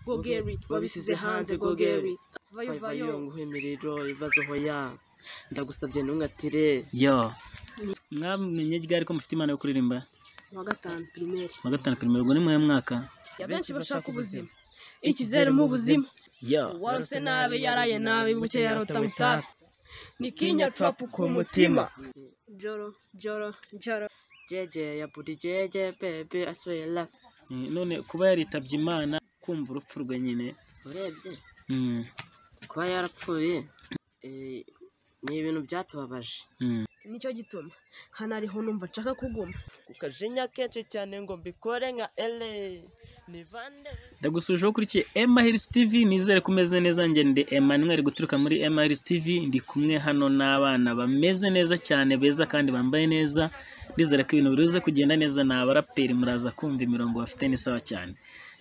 gogeri wabisize hanze gogeri vayo vayo ngo imiriro ibibazo hoya ndagusabye ntunkatire yo mwamenye ryari ko mufite impano yo kuririmba mu wa gatanu pirimeri mu wa gatanu pirimeri ubwo ni muhe mwaka abenshi bashaka ubuzima ikizeru mu buzima yo waruse nabi yaraye nabi buke yarota mutapi nikinya trapu ku mutima joro joro joro jeje ya buri jeje bebe aswera Eh, none kuba yaritabye imana kumva urupfu rwe nyine urebye Mm, kuba yarapfuye eh, ni ibintu byatubabaje mm. nicyo gituma hano ariho numva nshaka kuguma kukajinya kenshi cyane ngo mbikore nka ele ni bande ndagusubije ukurikiye Emma Hills TV nizere ko umeze neza njye ndi Emmanuel guturuka muri Emma Hills TV ndi kumwe hano n'abana bameze neza cyane beza kandi bambaye neza ndizera ko ibintu biruze kugenda neza ni abaraperi muraza kumva imirongo bafite ni sawa cyane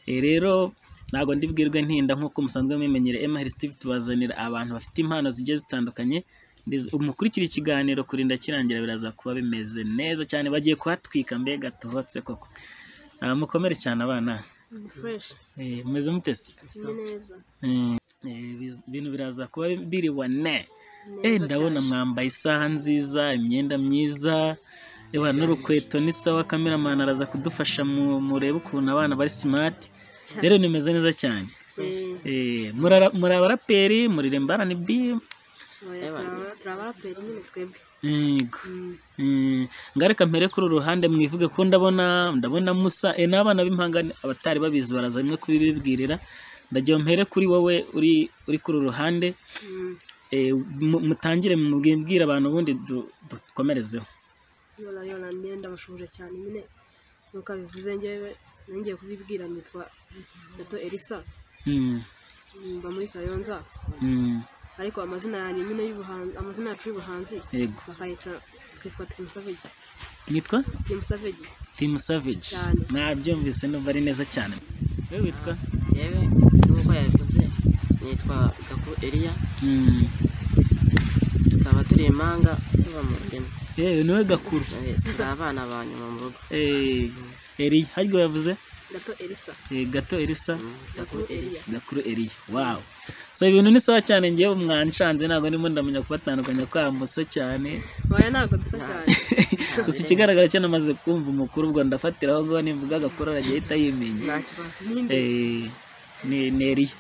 Eh, rero ntabwo ndibwirwe ntinda nk'uko musanzwe mwimenyere Emma Hills TV tubazanira abantu bafite impano zigiye zitandukanye Ndiz- umukurikira ikiganiro kurinda kirangira biraza kuba bimeze neza cyane bagiye kuhatwika mbega tuhotse koko Ah, mukomere cyane abana ni fureshi Eh, mumeze mutesi ni neza ibintu biraza kuba biri bone Eh, neza ndabona cyane. mwambaye isaha nziza imyenda myiza eba n'urukweto ni sawa kameramani araza kudufasha mu- murebe ukuntu abana bari simati Cyane. rero nimeze neza cyane Eh, Eh, murara- muri abaraperi muririmba rnb oya, turaba- turaba abaraperi nyine twebwe yego Mm, Mm, ngareka mpere kuri uru ruhande mwivuge ko ndabona ndabona musa e n'abana b'impangane abatari babizi baraza rimwe kubibibwirira ndagira mpere kuri wowe uri uri kuri uru ruhande mm. Eh, mu- mutangire mubwire abantu ubundi du- dukomerezeho yora yora njye ndabashubuje cyane nyine nuko abivuze njyewe nongeye kubibwira nitwa gato elisa Mm, mba muri kayonza mm, ariko amazina yanjye nyine y'ubuhanzi amazina yacu y'ubuhanzi yego bakayita bakitwa tirimusavegi nitwa tirimusavegi timu savage Cyane. mwabyumvise numva ari neza cyane we witwa yewe nk'uko yabivuze nitwa gaku eliya Mm, tukaba turi impanga tuba mu rurimi eh, niwe gakuru Eh, turi abana ba nyuma mu rugo Eh, eri haryo yavuze gato elisa Eh, gato elisa Mm, gaku gakuru eliya eliya gakuru eriya wawu so ibintu ni sawa cyane ngewe mwanshanze ntabwo ndimo ndamenya kubatandukanya kwa musa cyane oya ntabwo dusa cyane gusa ikigaragara cyo namaze kumva umukuru ubwo ndafatiraho ngo nimvuga agakuru arajya ahita yimenya nta kibazo n'imbe Eh, ni ni eriya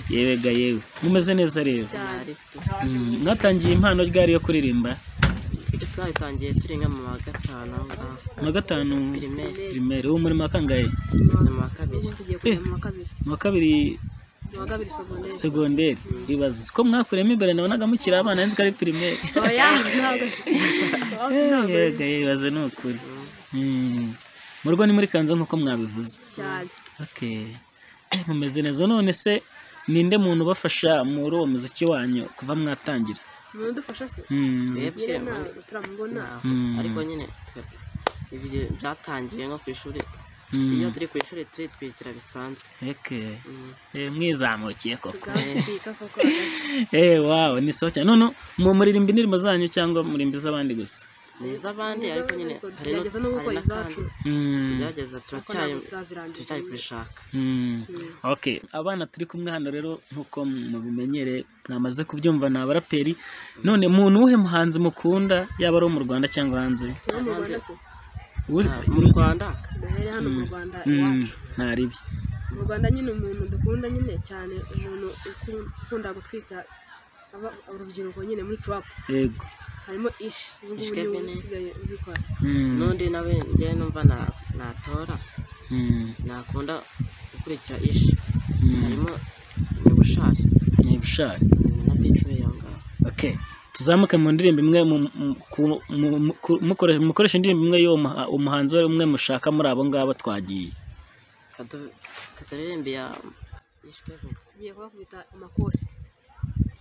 yewega yewe mumeze neza rero cyane ntari Mm, mwatangiye impano ryari yo kuririmba twe twabitangiye turi nka mu wa gatanu aho ngaho mu wa gatanu pirimeri primaire ubu muri mu wa kangahe tugeze mu wa kabiri tugiye kujya mu wa kabiri mu wa kabiri mu wa kabiri sogonderi segonderi ibaza ko mwakuriyemo imbere nabonaga mukiri abana nzi ko ari primaire oya ntabwo ntabwo yewega yewe ibaze ni ukuri Mm, mu rugo ni muri kanzu nk'uko mwabivuze cyane okay mumeze neza none se ninde muntu ubafasha muri uwo muziki wanyu kuva mwatangira umuntu udufasha se Mm, muziki- nyine ntabwo turamubona Mm. ariko nyine twe- ibyo byatangiye nko ku ishuri Mm. iyo turi ku ishuri turitwikira bisanzwe Okay. Mm. Eh, mwizamukiye koko tugasipika koko agashya eh wow ni sawa cyane none mu muririmba indirimbo zanyu cyangwa muririmba iz'abandi gusa ni iz'abandi ariko nyine ariko hari tugerageza no gukora izacu mm. tugerageza kuko ntabwo turacyari turazirangiza turacyari kubishaka Mm. okay abana turi kumwe hano rero nkuko mubimenyere mwamaze kubyumva ni abaraperi none muntu uwuhe muhanzi mukunda yaba ari uwo mu rwanda cyangwa hanze no mu rwanda se Uri- Ah, mu rwanda duhere hano mu rwanda Mm, iwacu ntaribi mu rwanda nyine umuntu dukunda nyine cyane umuntu uku- ukunda gutwika aba- urubyiruko nyine muri turapu yego harimo ishi ubu ngubu Ishke niwe Bene. usigaye ubikora Mm, n'undi nawe njyewe numva na- natora mm, nakunda gukurikira ishi mm. harimo nyabushari Nyabushari. na bicuwe aho ngaho okay tuzamuke mu ndirimbo imwe mu- mu- ku- mu- mu- ku- mukore- mukoreshe indirimbo imwe y'uwo muha- umuhanzi wari umwe mushaka muri abo ngabo twagiye Kadu- katuririmbira ishike tugiye kubakubita amakosi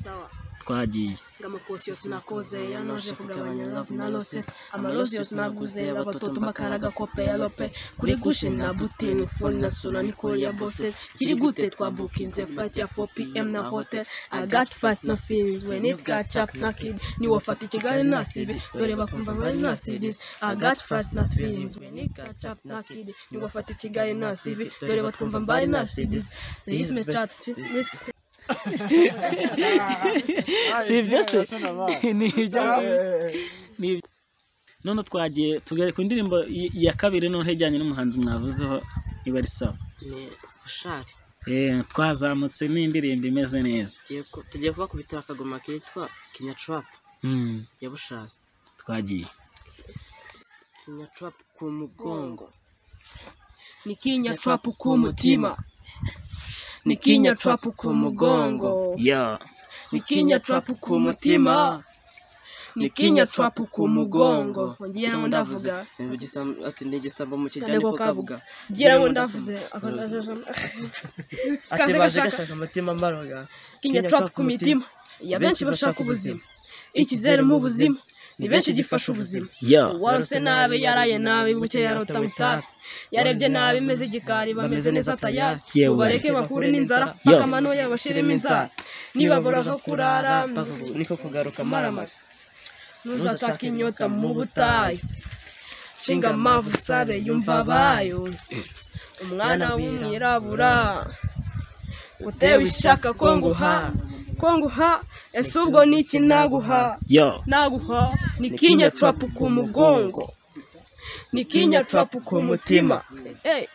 sawa twagiye ngamakosiyo sinakoze yanoje kugabanya love na losses amalosiyo sinaguze abatoto makara gakope ya lope kuri gushe na butini phone na sona nikore ya bosses kiri gute twabukinze flight ya 4 pm na hotel i got fast no feelings when it got chap naked ni wafata ikigali nasibi dore bakumva bari nasibis i got fast no feelings when it got chap naked ni wafata ikigali nasibi dore batwumva mbari nasibis these me chat risk si ibyo se ni ibyo ni ibyo none twagiye tugere ku ndirimbo y- ya kabiri none ijyanye n'umuhanzi mwavuzeho iba ari sawa ni bushari Eh, twazamutse n'indirimbo imeze neza Tugiye ku- tugiye kubakubitira akagoma kitwa kinya trap Mm, ya bushari twagiye kinya trap ku mugongo nikinya trapu ku mutima nikinya trapu ku mugongo yo nikinya trapu ku mutima nikinya trapu ku mugongo ngira ngo ndavuga ati ni igisambo mu kijyane Kajya ko ko kabuga kabuga ngira ngo ndavuze ati Kaje baje gashaka. gashaka umutima mbaraga kinya trapu ku mitima ya benshi bashaka ubuzima ikizeru mu buzima ni benshi gifasha ubuzima yo warose nabi yaraye nabi buke yarota mutara yarebye nabi meze igikari bameze neza tayari Yewe. ubareke bakure n'inzara Yo. bakamano yabo bashiremo inzara nibabura aho kurara bakavuga- niko kugaruka maramasa ntuzacake inyota mu butayu shinga amavu usabe yumva abayo umwana w'umwirabura utewe ishaka ko nguha ko nguha ese ubwo ni iki naguha yo naguha nikinya trapu ku mugongo nikinya trapu ku mutima Eh,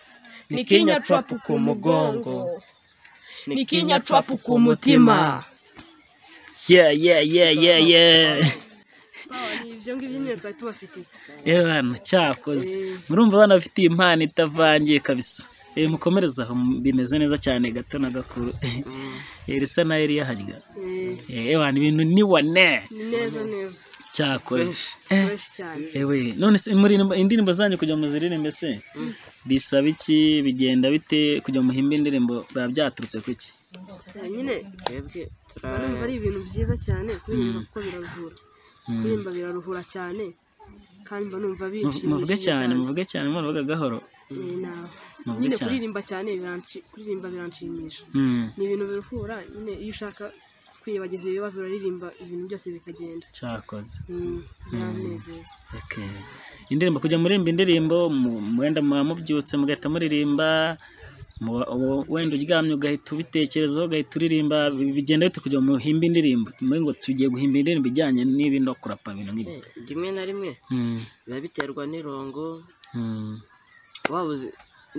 nikinya trapu ku mugongo nikinya trapu ku mutima yeah yeah yeah yeah yeah ibyo ngibyo nyine twari tubafitiye Ebana cyakoze murumva abana bafite impano itavangiye kabisa Eh, mukomereze aho bimeze neza cyane gato na gakuru Eh, risa na Eliya harya Eh, Eh, ebana ibintu ni wane ni neza neza cyakoze fresh cyane ewe none se muri indirimbo zanyu kugira muziririmbe se bisaba iki bigenda bite kugira muhimbe indirimbo biba byaturutse ku iki Ya, nyine twebwe urumva ari ibintu byiza cyane kuririmba kuko biraruhura Mm. kuririmba biraruhura cyane kandi mba numva Mu- bishimishije muvuge cyane muvuge cyane muvuga gahoro Eh, na- Muvuge nyine cyane. kuririmba cyane biranshi- kuririmba biranshimisha Mm, ni ibintu biruhura nyine iyo ushaka kwiyibagiza ibibazo uraririmba ibintu byose bikagenda cyakoze Mm, biranezeza Okay. indirimbo kujya murimba indirimbo mu- wenda muba mubyutse mugahita muririmba muba- uwo- wenda uryamye ugahita ubitekerezaho ugahita uririmba bi- bigenda bite kugira ngo muhimbe indirimbo muri ngo tugiye guhimba indirimbo ijyanye n'ibi no kurapa ibintu nk'ibi Eh, rimwe na rimwe Mm, biba biterwa n'irongo mm, waba uzi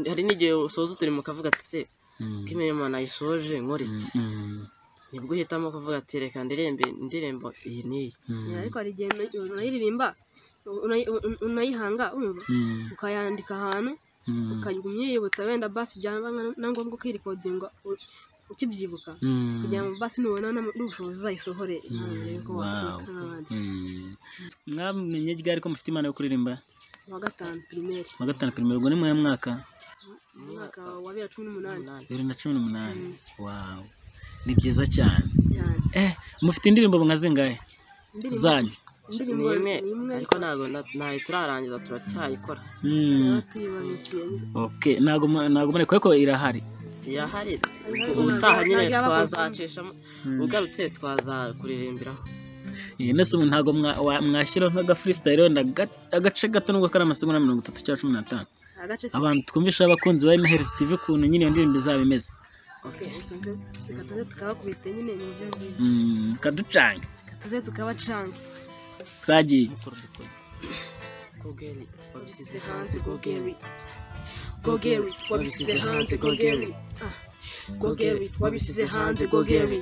hari n'igihe usoza uturimo ukavuga ati se mm, ko imirimo nayisoje nkora iki mm, nibwo uhitamo kuvuga ati reka ndirimbe indirimbo iyi n'iyi mm, ariko hari igihe una- unayiririmba unayi- una- unayihanga urumva mm, ukayandika ahantu mm, ukajya umwiyibutsa wenda basi byaba nka- na ngombwa ukirekodinga u- ukibyibuka mm. kugira ngo basi nubona n'am- n'ubushobozi uzayisohore ntawe urebe ko Wow. watwika nk'abandi Mm. mwamenye ryari ko mufite impano yo kuririmba uwa gatanu pirimeri mu wa gatanu perime ubwo ni mu mwaka mu mwaka wa bibiri na cumi n'umunani umunani bibiri na cumi n'umunani wow ni byiza cyane cyane Eh, mufite indirimbo nka zingahe indirimbo zanyu indirimbo ni imwe ni imwe ariko ntabwo na- ntayo turarangiza turacyayikora Mm, tuba tuyibabikiye okay ntabwo mu- ntabwo mureka ariko irahari irahari Ariko ubutaha ntabwo- nyine ntabwo yaba twazacishamo ugarutse twazakuririmbiraho Eh, nese ubu ntabwo mwa- wa- mwashyiraho nk'aga freestyle wenda ga- agace gato nubwo kari amasegonda mirongo itatu cyangwa cumi n'atanu agace se abantu twumvisha abakunzi ba MHz TV ukuntu nyine iyo ndirimbo izaba imeze reka tuze reka tuze tukabakubita nyine ni buryo bwiza Mm, kaducange reka tuze tukabacanga twagiye Gogeri wabisize wabisize hanze hanze Gogeri gogeri gogeri wabisize hanze gogeri Ah. gogeri wabisize hanze gogeri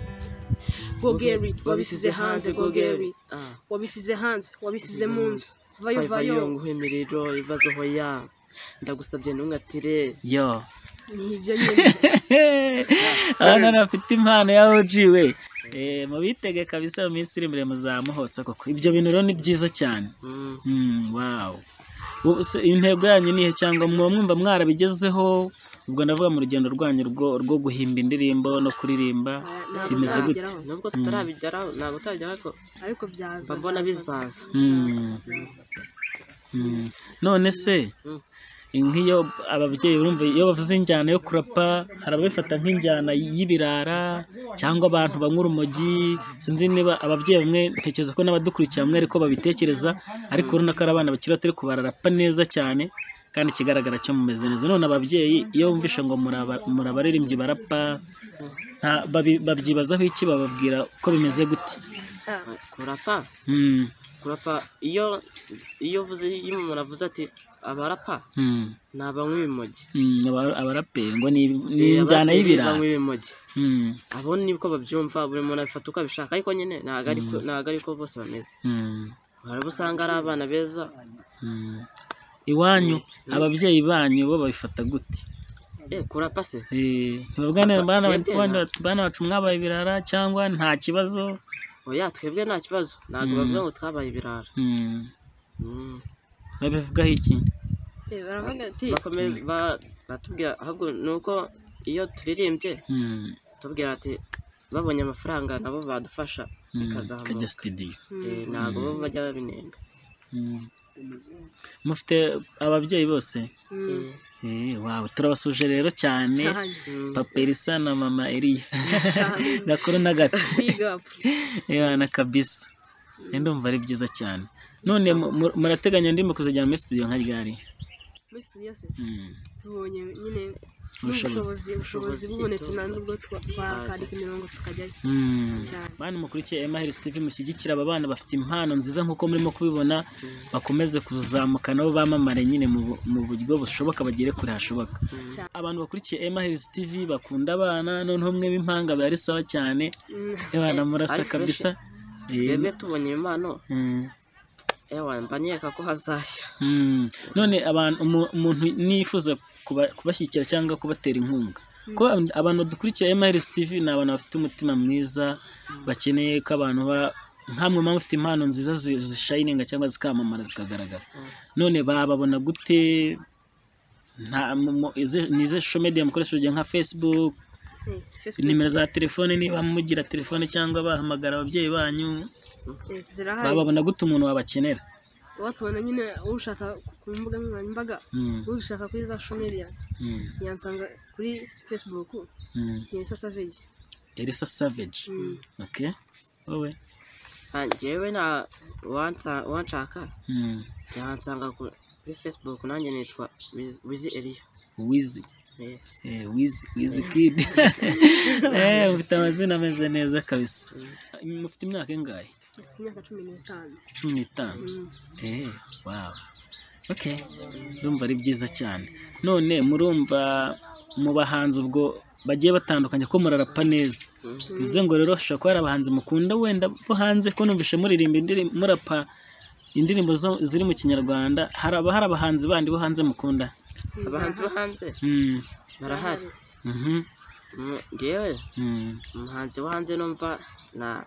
gogeri wabisize hanze gogeri Ah. wabisize hanze wabisize mu nzu vayo vayo vayo nguhe imiriro ibibazo hoya ndagusabye ntunkatire yo ni ibyo nyine abana bafite impano ya OG we Eh, mubitege kabisa mu minsi iri imbere muzamuhotsa koko ibyo bintu rero ni byiza cyane Mm. Mm, wow. Ubu se intego yanyu nihe cyangwa muba mwumva mwarabigezeho ubwo ndavuga mu rugendo rwanyu rwo rwo guhimba indirimbo no kuririmba ntabwo bimeze gute ntarabigeraho nubwo tutarabigeraho ntabwo tutarabigeraho ariko ariko byaza mba mbona bizaza Mm. Mm. none se Mm. nk'iyo ababyeyi urumva iyo bavuze injyana yo kurapa hari ababifata nk'injyana y'ibirara cyangwa abantu banywa urumogi sinzi niba ababyeyi bamwe ntekereza ko n'abadukurikira bamwe ariko babitekereza ariko urabona ko ari abana bakiri bato ariko bararapa neza cyane kandi ikigaragara cyo mumeze neza none ababyeyi iyo bumvishe ngo muraba- murabaririmbyi barapa nta- babi- babyibazaho iki bababwira ko bimeze gute kurapa Mm, kurapa iyo iyo uvuze iyo umuntu avuze ati abarapa mm. ni abanywa ibimogi Mm, aba- abaraperi ngo ni ni Eh, injyana abaraperi y'ibirara banywa ibimogi Mm, abo niko babyumva buri muntu abifata uko abishaka ariko nyine ntabwo ariko ntabwo ariko bose bameze mm, hari abo usanga ari abana beza mm. iwanyu ababyeyi banyu bo babifata gute eh kurapa se Eh, ntibabwanira abana Twebwe abana abana bacu mwabaye ibirara cyangwa nta kibazo oya twebwe nta kibazo ntabwo Mm. bavuga ngo twabaye ibirara Mm, Mm. babivugaho iki Eh, baravuga ati Bakomeza- ba- batubwira ahubwo ni uko iyo turirimbye Mm, tubwira ati babonye amafaranga nabo badufasha mm, Bikazamuka. kajya studio Eh, ntabwo bo bajya babinenga Mm. mufite ababyeyi bose Mm, Eh, Eh, wow turabasuje rero cyane cyane mm. papa Elisa na mama Eliya gakuru na gato big up Ewana kabisa ndumva ari byiza cyane none mu- mu- murateganya ndimo kuzajya muri studio nka ryari muri studio se Mm, tubonye nyine ubushobozi n'ubushobozi ubushobozi bubonetse nta nubwo twa- twakandika imirongo tukajyayo Mm. cyane bana mukurikiye Emahiris TV mushyigikira aba bana bafite impano nziza nk'uko murimo kubibona bakomeze kuzamuka nabo bamamare nyine mu bu- mu buryo bushoboka bagere kure hashoboka Cyane. abantu bakurikiye Emahiris TV bakunda abana noneho mwe b'impanga biba ari sawa cyane Mm, abana ari murasa fresh. kabisa Eh, twebwe tubonye impano mm. ewa mba nkeka ko hazashya Mm. none abantu umu- umuntu nifuza kuba- kubashyigikira cyangwa kubatera inkunga ko abantu dukurikira MRS TV ni abantu bafite umutima mwiza bakeneye ko abantu ba- nkamwe mpamvu ufite impano nziza zi- zishayininga cyangwa zikamamara zikagaragara none bababona gute nta mu- mu- izi- ni izihe social media mukoresha urugero nka facebook eh, Facebook nimero za telefone niba mugira telefone cyangwa bahamagara ababyeyi banyu eh, zirahari bababona gute umuntu wabakenera watubona nyine ushaka ku mbuga nkoranyambaga Mm, ushaka kuri za social media mm, yansanga kuri facebook mm. ni Elsa Savage Elisa Savage Mm. Okay. Wowe. Ah, njyewe nta uwansa- uwanshaka Mm. yansanga ku- kuri facebook nanjye nitwa Wiz- wizi eliya Wizi. Yes. Eh, Wizi, Wizi Kid. eh, mufite amazina ameze neza kabisa. Mufite imyaka ingahe? mfite imyaka cumi n'itanu 15. Mm. Eh, wow. Okay. Ndumva ari byiza cyane. None murumva mu bahanzi ubwo bagiye batandukanye ko murarapa neza. Bivuze ngo rero hashobora kuba hari abahanzi mukunda wenda bo hanze ko numvishe muririmba indirimbo murapa indirimbo zo- ziri mu kinyarwanda hari aba- hari abahanzi bandi bo hanze mukunda. abahanzi bo hanze Mm. barahari Mhm. Mm, njyewe Mm. umuhanzi wo hanze numva na-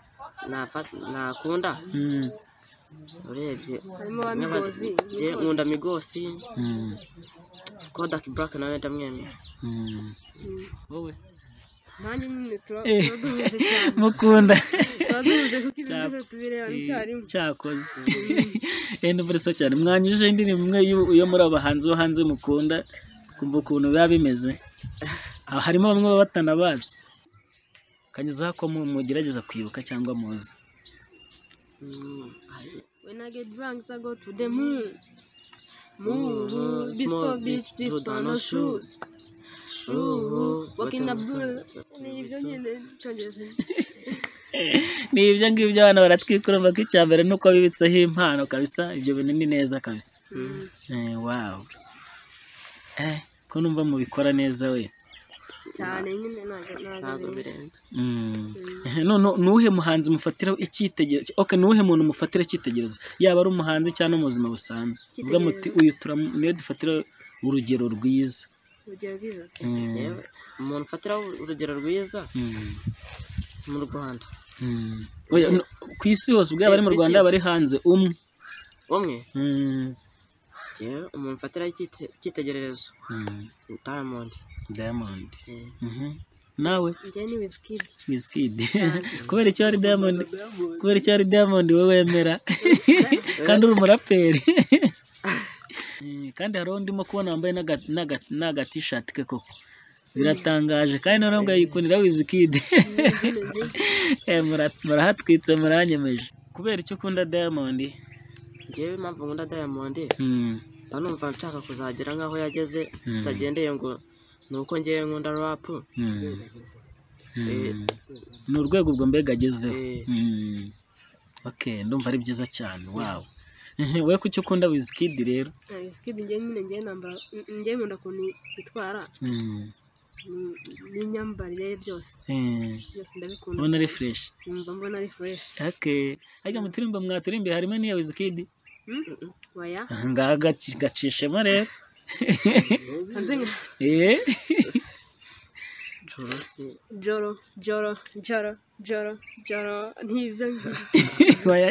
nafa- nakunda Mm. urebye harimo ba Migos njye nkunda migosi Mm. kodak black nawe ndamwemera Mm. Mm. Wowe. nanjye nyine tuba Eh. tuba duhuje cyane mukunda tuba duhuje kuko ibintu byose tubireba icyarimwe cyakoze eh ndumva ari so cyane mwanyujije indirimbo imwe y'u- yo muri abahanzi bo hanze mukunda kumva ukuntu biba bimeze Ah, harimo bamwe baba batanabazi kanyuzaho ko mu- mugerageza kwibuka cyangwa muzi Mm, hari- When I get drunk, I go to the moon. Moon, bespoke beach, drift on no shoes. Shoes, walking the blue. Ni ibyo nyine cyongereza. ni ibyo ngibyo abana baratwikurumva ko icya mbere ni uko bibitseho impano kabisa ibyo bintu ni neza kabisa Eh, wow eh ko numva mubikora neza we Cyane nyine ntago ntabwo ntago birenze Mm. none nuwuhe muhanzi mufatiraho icyitegererezo ok nuwuhe muntu mufatira icyitegererezo yaba ari umuhanzi cyangwa no mu buzima busanzwe uvuga muti Icyitegererezo. uyu turamu- niwe dufatira urugero rwiza urugero rwiza. Mm. Njyewe, umuntu ufatiraho urugero rwiza Mm. mu rwanda Mm. Oya, no- ku isi hose ubwo yaba ari mu Ku isi rwanda yaba ari hanze umwe umwe Mm. njyewe umuntu ufatiraho icyite- icyitegererezo Mm. diamond diamond Eh, Mhm. nawe njye ni wizikidi wizkid kubera icyo ari diamond kubera icyo ari diamond we wemera kandi uri umuraperi Eh, kandi hari undi mo kubona wambaye n'aga- n'aga- n'aga t-shirt ke koko biratangaje kandi noneho ngo yikundira wizikid Eh, mura- murahatwitse muranyemeje kubera icyo ukunda diamond njyewe impamvu nkunda diamond Hmm. mba numva nshaka kuzagera nk'aho yageze Mm. bitagendeye ngo ni uko ngewe nkunda rap Hmm. Eh, Hmm. ni urwego ubwo mbega agezeho Eh. Hmm. okay ndumva ari byiza cyane wawe we kuki ukunda wizkid rero wizikidi njye nyine njye nambara njye nkunda ukuntu itwara Hmm. ni- n'imyambarire ye byose Eh, byose ndabikunda ubona ari fresh numva mbona ari fureshi okay ariko mu turirimbo mwaturimbiye harimo n'iya wizkid waya Aha ngaha gaci- gacishemo rero hanze nka Eh. curusi joro joro joro joro joro ntibyo ngibyo Oya,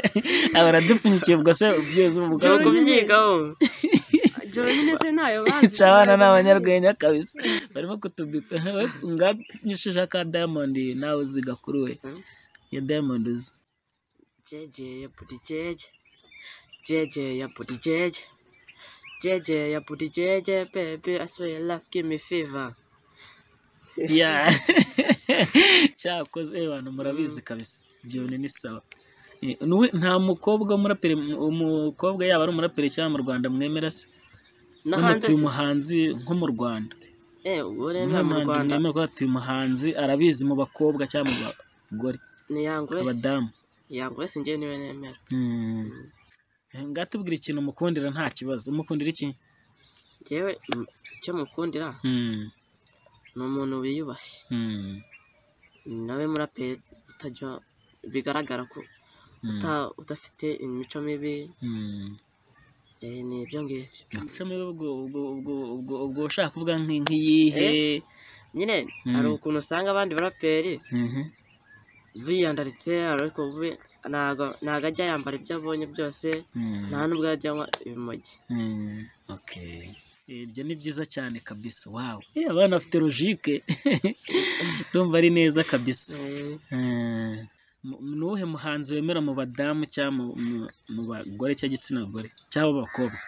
aba aradupfunyikiye ubwo se byose ubu nshobora bwoko kubyigaho joro nyine se ntayo bazi cyabana ni abanyarwenya kabisa barimo kutubika nganyishije ka diamond nawe uziga kuri we ya diamond uzi jeje ya buri jeje jeje ya buri jeje jeje ya buri jeje baby i swear your love give me fever ya cyakoze eh, bantu murabizi kabisa ibyo ni sawa Eh, nuwe- nta mukobwa w'umuraperi umukobwa yaba ari umuraperi cyangwa mu rwanda mwemera se no hano hanze tuyu se- muhanzi nko mu rwanda eh uremera mu umwanzi rwanda mwemera ko tuyu muhanzi arabizi mu bakobwa cyangwa mu bagore ni yangu wese abadamu yangu wese njyewe niwe nemera Hmm. ngatubwira ikintu mukundira nta kibazo umukundira iki njyewe mm, icyo mukundira Hmm. ni umuntu wiyubashye Hmm. nawe muraperi utajya bigaragara ko Hmm. uta- udafite imico mibi Hmm. eh, ni ibyo ngibyo Umuco mibi ubwo ubwo ubwo ubwo ubwo ushaka kuvuga nki- nk'iyihe nyine Mm. hari ukuntu usanga abandi baraperi Mhm. biyandaritse ariko we ntago ntago ajya yambara ibyo abonye byose Hmm. nta n'ubwo ajya anywa ibimogi Hmm. Okay. ibyo ni byiza cyane kabisa wawe Eh, abana bafite logike ndumva ari neza kabisa Eh, Eh, mu- ni uwuhe muhanzi wemera mu badamu cyangwa mu- mu- mu bagore cyangwa igitsina gore cyangwa abakobwa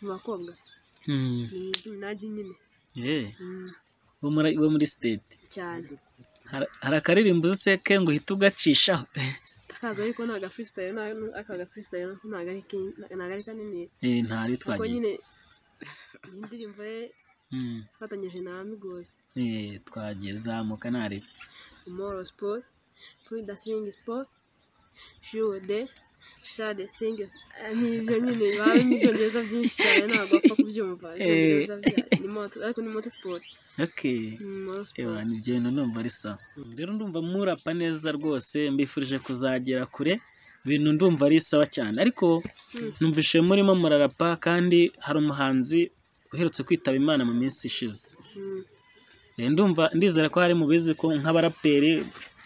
mu bakobwa Hmm. ni- najya nyine Eh, Mm, bo muri- bo muri sitade cyane hari hari akaririmbo uzi se ke ngo uhite ugacishaho akaza ariko ntago afuristayiro aka gafuristayiro ntago ari ki- ntago ari kanini Eh, ntari kuko twagiye nyine iyi ndirimbo ye Hmm. ifatanyije na migozi Eh, twagiye zamuka ntarebe umoro siporo puyi dasingi siporo shuwede shade singi n'ibyo nyine baba n'ibyongereza byinshi cyane ntabwo wapfa kubyumva ibyongereza bya- ni moto ariko ni moto siporo okay ni moro siporo Ewa, ni ibyo bintu numva ari sawa rero ndumva murapa neza rwose mbifurije kuzagera kure ibintu ndumva ari sawa cyane ariko numvise murimo murarapa kandi hari umuhanzi uherutse kwitaba imana mu minsi ishize Mm, Eh, ndumva ndizera ko hari mubizi ko nk'abaraperi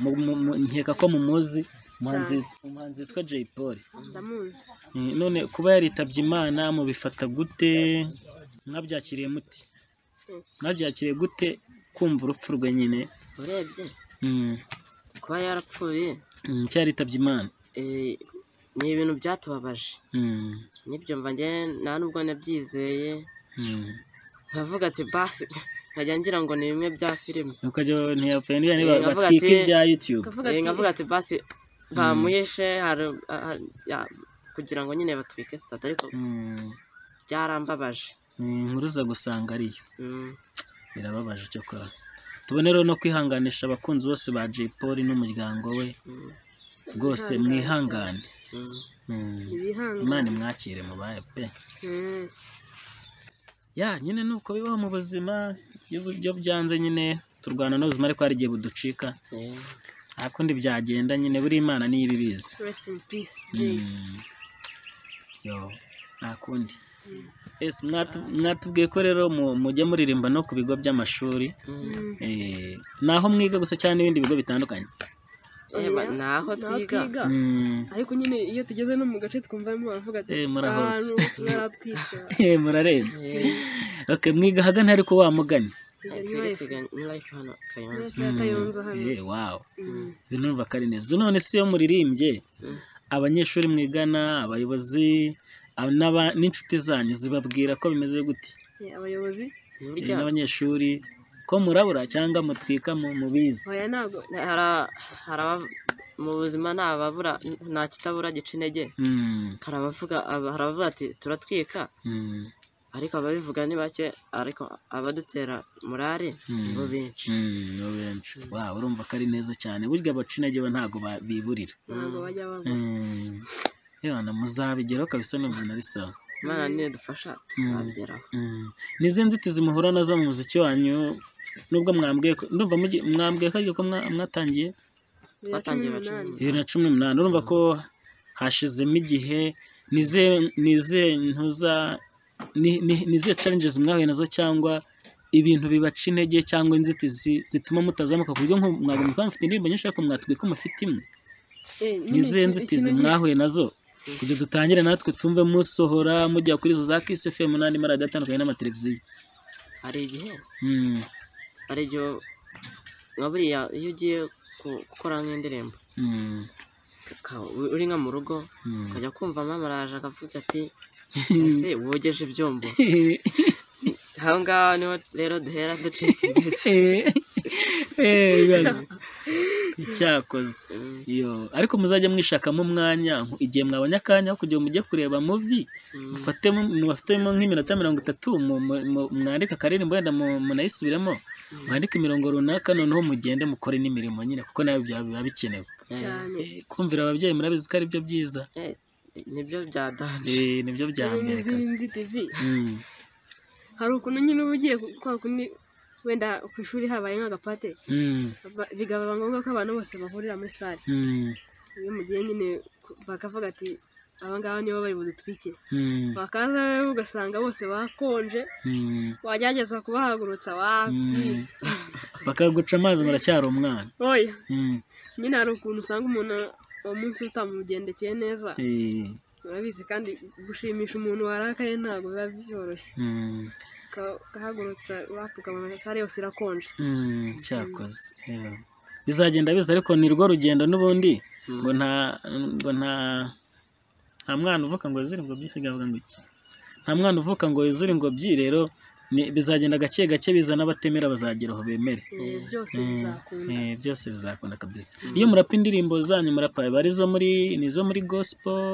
mu- mu- mu- nkeka ko mumuzi umuhanzi umuhanzi witwa Jay Polly ndamuzi Eh, none kuba yaritabye imana mubifata gute mwabyakiriye muti Mm. mwabyakiriye gute kumva urupfu rwe nyine urebye Mm, kuba yarapfuye mm, ko yaritabye imana eh, ni ibintu byatubabaje Mm, nibyo mva njye nta n'ubwo nabyizeye mm. nkavuga ati basi nkajya ngira ngo ni bimwe bya filime ukajya ntiyapfuye niba Eh, niba- nkavuga batwika ati- ibya YouTube kavuga Eh, ati nkavuga ati basi bamuhishe hari- ah, ya- kugira ngo nyine batwike sitade ariko Mm, byarambabaje ni inkuru uza gusanga ariyo Mm. birababaje cyakora tubone rero no kwihanganisha abakunzi bose ba Jay Polly n'umuryango we Mm. rwose mwihangane Mm. Mm, ibihanga imana imwakire mubaye pe ya nyine nuko bibaho mu buzima iyo bu- iyo byanze nyine turwana n'ubuzima ariko hari igihe buducika Eh. nta kundi byagenda nyine buri imana niyo ibibizi rest in peace Jay. Mm. yo nta kundi yes mwatu- mwatubwiye ko rero mu- mujya muririmba no ku bigo by'amashuri Mm. eh, naho mwiga gusa cyangwa n'ibindi bigo bitandukanye Eba, Oya, naho naho twiga Mm. ariko nyine iyo tugeze no mu gace twumva barimo baravuga ati Eh, murahotse." mwaratwitse Eh, murarenze okay mwiga ahagana ariko wa mugani twebwe twiganye muri life hano kayonza Life ya Kayonza hano. Eh, wow Mm. binumva ko ari neza none se iyo muririmbye Mm. abanyeshuri mwigana abayobozi aba- n'aba- n'inshuti zanyu zibabwira ko bimeze gute Eh, abayobozi Eh, burya n'abanyeshuri ko murabura cyangwa mutwika mu- mubizi oya ntabwo hari- hari aba- mu buzima nta babura nta kitabura gica intege Mm, hari abavuga aba- hari abavuga ati turatwika mm, ariko ababivuga ni bake ariko abadutera morale Mm. ni bo benshi mm, nibo benshi wow urumva ko ari neza cyane burya abaca intege bo ntabwo ba- biburira ntabwo bajya bava Mm. Ebana muzabigeraho kabisa n'ubu narisaba imana niyo dufasha tuzabigeraho Mm. ni izihe nzitizi muhura nazo mu muziki wanyu nubwo mwambwiye ko ndumva mugi- mwambwiye ko aribyo ko mwa- mwatangiye bibiri na cumi Batangiye baca n'umunani intege. bibiri na cumi n'umunani urumva ko hashizemo igihe nizihe nizihe ntuza ni- ni- nizihe challenges mwahuye nazo cyangwa ibintu bibaca intege cyangwa inzitizi zituma mutazamuka ku buryo nko mwagomba kuba mufite indirimbo nyinshi ariko mwatwika mufite imwe Eh, nyine ni izihe ikintu- nzitizi ikintu- mwahuye nazo kugira dutangire natwe twumve musohora mujya kuri izo za kisi fm n'andi maradiyo atandukanye n'amateleviziyo hari igihe Mm, hari igihe nka buriya iyo ugiye ku- gukora nk'indirimbo mm, uka- uri nka mu rugo mm. ukajya kumva mama araje akavuga ati ese wogeje ibyombo aho ngaho niho rero duhera duciye intege. ibibazo icyakoze Mm, iyo ariko muzajya mwishakamo umwanya nku- igihe mwabonye akanya aho kugira ngo mujye kureba muvi mm. mufatemo mufatemo nk'iminota mirongo itatu mu- mu- mu- mwandike akaririmbo wenda mu- munayisubiremo mwandike imirongo runaka noneho mugende mukore n'imirimo nyine kuko nayo bya- biba bikenewe cyane Eh, kumvira ababyeyi murabizi ko ari byo byiza Eh, nibyo bya danje Eh, nibyo bya hari mbere n'izindi kazi nzitizi Mm, hari ukuntu nyine uba ugiye gukora ukundi wenda ku ishuri habaye nk'agapate mm, ba- bikaba ngombwa ko abantu bose bahurira muri sale mm, iyo mugiye nyine ku- bakavuga ati aba ngaba nibo bari budutwike mm, bakaza rero ugasanga bose bakonje mm. wagerageza kubahagurutsa Mm. wapi bakaguca amazi muracyari umwana oya Mm. nyine hari ukuntu usanga umuntu uwo munsi utamugendekeye neza Eh, urabizi kandi gushimisha umuntu warakaye ntabwo biba byoroshye mm, Uka- ukahagurutsa wapi ukabona sale yose irakonje mm, cyakoze Eh, bizagenda biza ariko ni rwo rugendo n'ubundi ngo nta ngo nta nta mwana uvuka ngo yuzure ingobyi ikavuga ngo iki nta mwana uvuka ngo yuzure ingobyi rero ni- bizagenda gake gake biza n'abatemera bazagera aho bemere Eh, byose Mm, bizakunda eh, byose bizakunda kabisa iyo murapa indirimbo zanyu murapa aba ari izo muri ni izo muri gospel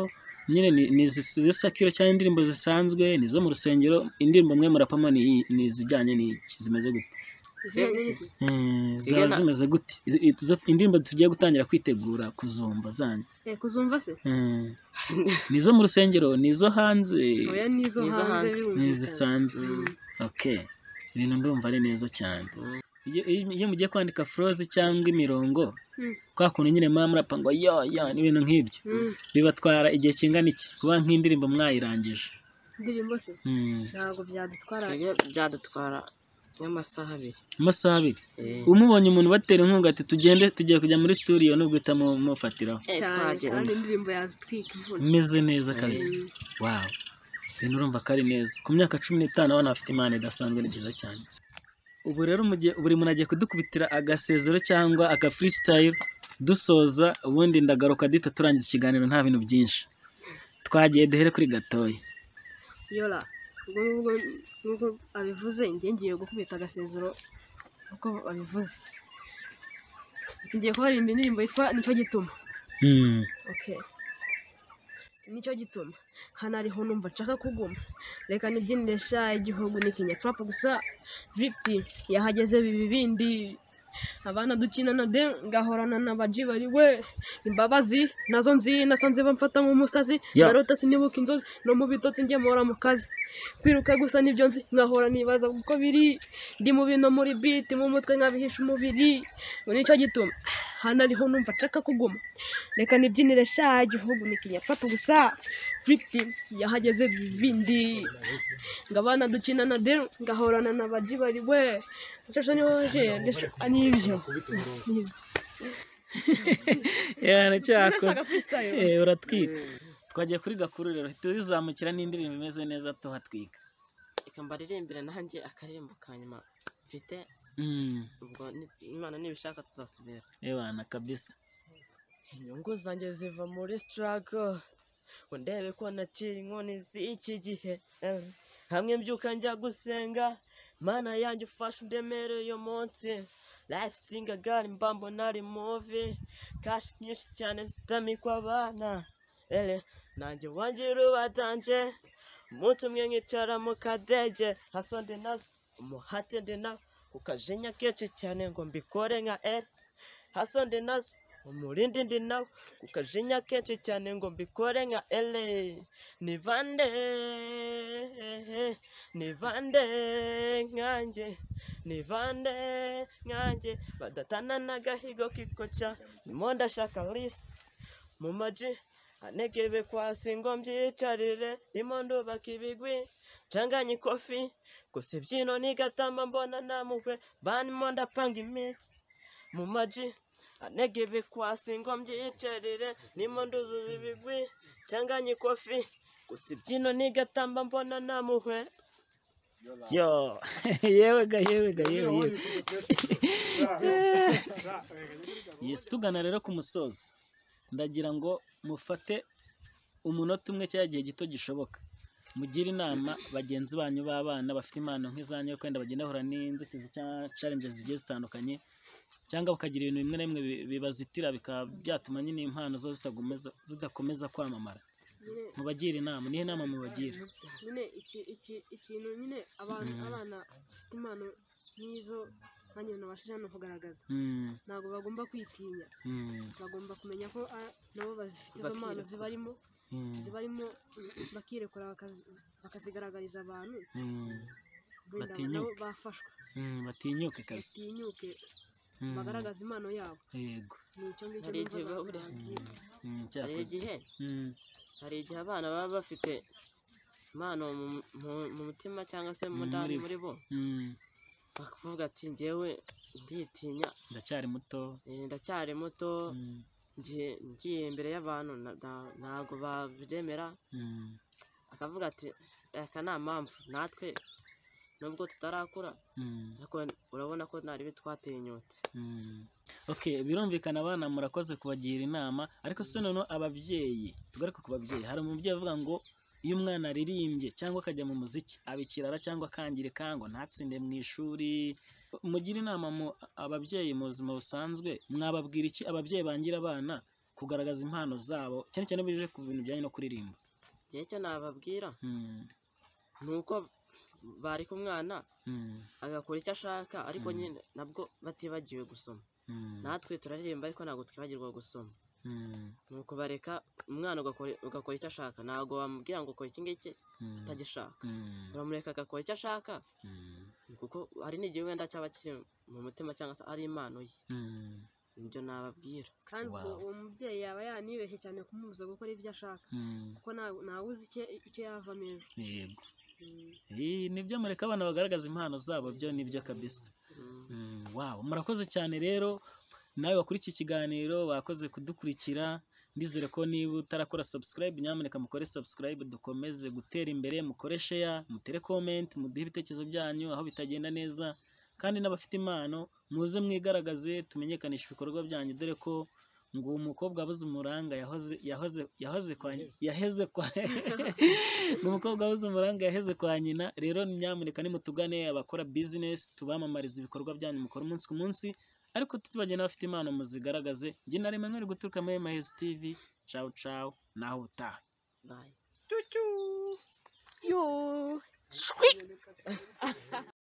nyine ni- ni izi- izi sakiro cyangwa indirimbo zisanzwe ni izo mu rusengero indirimbo mwe murapamo ni ni izijyanye n'iki zimeze gute Izina nyine- Eh, zaba Igana- zimeze gute Izi- izo indirimbo tugiye gutangira kwitegura kuzumva zanyu eh, kuzumva se Eh, ni izo mu rusengero ni izo hanze oya n'izo N'izo hanze hanze. ni birumvikana izisanzwe okay ibintu ndumva ari neza cyane iyo, iyo- iyo mugiye kwandika froze cyangwa imirongo Mm. kwa kuntu nyine muba murapa ngo yo yo n'ibintu nk'ibyo Mm, bibatwara igihe kingana iki kuba nk'indirimbo mwayirangije indirimbo se Mm. ntabwo byadutwara twebwe byadutwara nk'amasaha abiri amasaha abiri Eh, umubonye umuntu ubatera inkunga ati tugende tugiye kujya muri studio nubwo utamufatiraho eh, cyane twagera kandi indirimbo yazitwika imvura meze neza kabisa wow ibintu urumva ko ari neza ku myaka cumi n'itanu abana bafite impano idasanzwe ni byiza cyane ubu rero mu gihe buri muntu agiye kudukubitira agasezero cyangwa aga freestyle dusoza ubundi ndagaruka duhita turangiza ikiganiro nta bintu byinshi twagiye duhere kuri gatoya yora ubwo ngubwo nk'uko abivuze njye ngiye gukubita agasezero uko babivuze ngiye kubaririmba indirimbo yitwa nicyo gituma Hmm. okay nicyo gituma hano ariho numva nshaka kuguma reka nibyinire sha igihugu ni kinyacurapa gusa viti yahageze bibi bindi abana dukinana de ngahorana n'abaji bari we imbabazi nazo nzi nasanze bamfata nk'umusazi Ya. ndarota sinibuka inzozi no mu bitotsi ngemura mu kazi kwiruka gusa nibyo nzi nkahora nibaza uko biri ndi mu bintu muri biti mu mutwe nkabihisha umubiri ngo nicyo gituma hano ariho numva nshaka kuguma reka nibyinire sha igihugu ni kinyacurapa gusa viti yahageze bibi bindi ngabana dukinana de ngahorana n'abaji bari we ndashasha niho waje ndashasha n'ibyo n'ibyo yana cyakoze Nasaga freestyle. Eh, uratwika twagiye kuri gakuru rero hita bizamukira n'indirimbo imeze neza tuhatwika reka mbaririmbire nanjye akaririmbo ka nyuma mfite Mm. ubwo ni- imana nibishaka tuzasubira Ebana kabisa. inyungu zanjye ziva muri sitarago ngo ndebe ko naciye inkoni z'iki gihe eh. hamwe mbyuka njya gusenga mana yanjye ufashe undemere uyu munsi life singa gari mbambo nari muvi kashi nyinshi cyane zitamikwa abana ere nanjye wanjye rubatanje umunsi umwe nkicara mu kadege hasonde nazo umuhate ndi nawe ukajenya kenshi cyane ngo mbikore nka ere hasonde nazo umurindi ndi nawe ukajinya kenshi cyane ngo mbikore nka ele ni bande ni bande nkanjye ni bande nkanjye badatana n'agahigo kikoca ndimo ndashaka lisi mu maji anegebe kwasi ngo mbyicarire ndimo ndubaka ibigwi ncanganye ikofi gusa ibyino nigatamba mbona namukwe banimo ndapanga iminsi mu maji anegebe kwasi ngo mbyicarire nimo nduzuza ibigwi ncanganye ikofi gusa ibyino nigatamba mbona namuhwe Yo. yewe ga yewe ga yewe yewe. Yes tugana rero ku musozo. Ndagira ngo mufate umunota umwe cyangwa igihe gito gishoboka. mugire inama bagenzi banyu b'abana bafite impano nk'izanyu yo kwenda bagenda bahura n'inzitizi cyangwa challenges zigiye zitandukanye cyangwa bakagira ibintu bimwe na bimwe bi- bibazitira bikaba byatuma nyine impano zo zitakomeza zidakomeza kwamamara nyine mubagire inama nihe nama mubagira nyine iki iki ikintu nyine abantu abana bafite impano nk'izo nanjye nabashije hano kugaragaza Mm, ntabwo bagomba kwitinya mm, bagomba kumenya ko ah, nabo bazifite izo Bakirekura. mpano zibarimo mm, zibarimo bakirekura bakazi- bakazigaragariza abantu mm, wenda Batinyuke. nabo bafashwe mm, batinyuke kabisa batinyuke Mm, bagaragaza impano yabo yego ni icyo ngicyo Hari igihe numva baba bari barambwiye. Mm, hari cyakoze igihe Mm, hari igihe abana baba bafite impano mu- mu- mu mutima cyangwa se mu Muri ndani bo. muri bo mm, bakavuga ati njyewe nditinya ndacyari muto eh, ndacyari muto Mm, ngiye ngiye imbere y'abantu na- na- ntabwo babyemera mm, akavuga ati aka nta mpamvu natwe nubwo tutarakura mm. ariko urabona ko naribi twatinyutse Mm. Okay, birumvikana abana murakoze kubagira inama ariko se noneho ababyeyi tugaruke ku babyeyi hari umubyeyi uvuga ngo iyo umwana aririmbye cyangwa akajya mu muziki aba ikirara cyangwa akangirika ngo ntatsinde mu ishuri mugire inama mu ababyeyi mu buzima busanzwe mwababwira iki ababyeyi bangira abana kugaragaza impano zabo cyane cyane bije ku bintu bijyanye no kuririmba igihe cyo nababwira Mm, ni uko bareka umwana mm, agakora icyo ashaka ariko Mm. nyine nabwo batibagiwe gusoma mm, natwe turaririmba ariko ntabwo twibagirwa gusoma mm, ni ukubareka umwana ugakora ugakora icyo ashaka ntabwo wamubwira ngo ukora iki ngiki mm, atagishaka mm, uramureka agakora icyo ashaka mm, kuko hari n'igihe wenda cyaba kiri mu mutima cyangwa se ari impano ye mm, ibyo nababwira kandi ubwo Wow. uwo mubyeyi yaba yanibeshye cyane kumubuza gukora ibyo ashaka mm. kuko nta- ntawe uzi icyo- icyo yavamo ejo yego Mm. Iyi nibyo mureka abana bagaragaza impano zabo byo nibyo kabisa Mm. Mm, wow murakoze cyane rero nawe wakurikiye ikiganiro bakoze kudukurikira ndizere ko niba utarakora subscribe nyamuneka mukore subscribe dukomeze gutera imbere mukore share mutere comment muduhe ibitekerezo byanyu aho bitagenda neza kandi n'abafite impano muze mwigaragaze tumenyekanishe ibikorwa byanyu dore ko ngo umukobwa wabuze umuranga yahoze yahoze yahoze kwa yaheze kwa ngo umukobwa wabuze umuranga yaheze kwa nyina rero nyamuneka nimutugane abakora business tubamamarize ibikorwa byanyu mukora umunsi ku munsi ariko tutibagiye n'abafite impano muzigaragaze njye na rimwe mwere guturuka muri emahez tv cawu cawu naho utaha bye